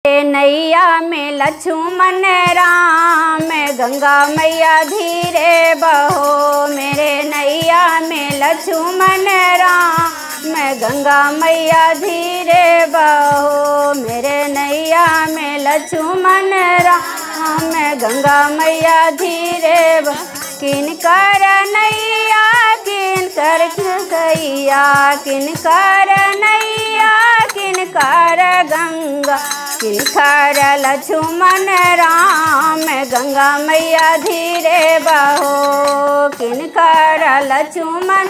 नैया में लक्ष्मण राम गंगा मैया धीरे बहो मेरे नैया में लक्ष्मण राम गंगा मैया धीरे बहो मेरे नैया में लक्ष्मण राम गंगा मैया धीरे बहो किन कर नैया किन कर गैया किन कर नैया किन कर गंगा किन कर लक्ष्मण राम गंगा मैया धीरे बहो किन कर लक्ष्मण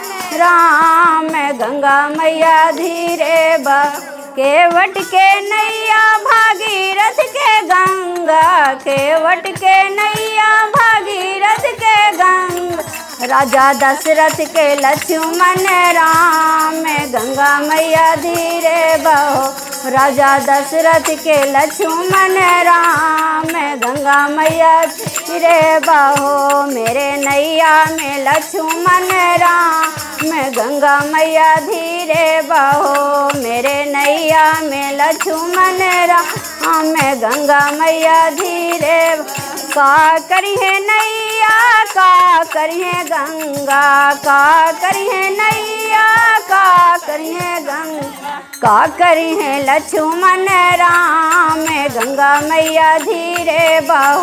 राम गंगा मैया धीरे बहो केवट के नैया भागीरथ के गंगा केवट के नैया भागीरथ के गंगा राजा दशरथ के लक्ष्मण राम गंगा मैया धीरे बहो राजा दशरथ के लक्ष्मण राम गंगा मैया धीरे बहो मेरे नैया में लक्ष्मण राम गंगा मैया धीरे बहो मेरे नैया में लक्ष्मण राम गंगा मैया धीरे का करिए नैया का करिए गंगा का करिए नैया का करिए गंगा का करिए लक्ष्मण राम गंगा मैया धीरे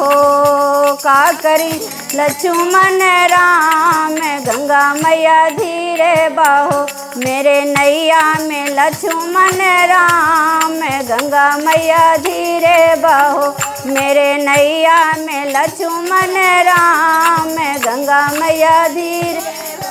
बहो का करी लक्ष्मण राम गंगा मैया धीरे बहो मेरे नैया में लक्ष्मण राम गंगा मैया धीरे बहो मेरे नैया में लक्ष्मण राम गंगा मैया धीरे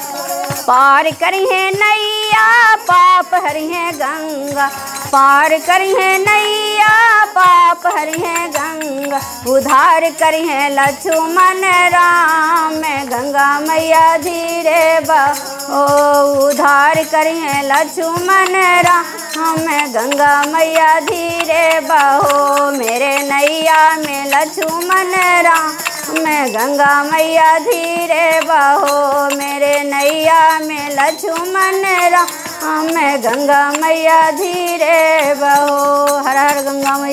पार करिए नैया पाप हरिए गंगा पार करिए नैया पाप हरिए गंगा उधार करिए लक्ष्मण राम गंगा मैया धीरे बहो उधार करिए लक्ष्मण राम गंगा मैया धीरे बहो मेरे नैया में लक्ष्मण राम मैं गंगा मैया धीरे बहो मेरे नैया में लक्ष्मण राम मैं गंगा मैया धीरे बहो हर हर गंगा मैया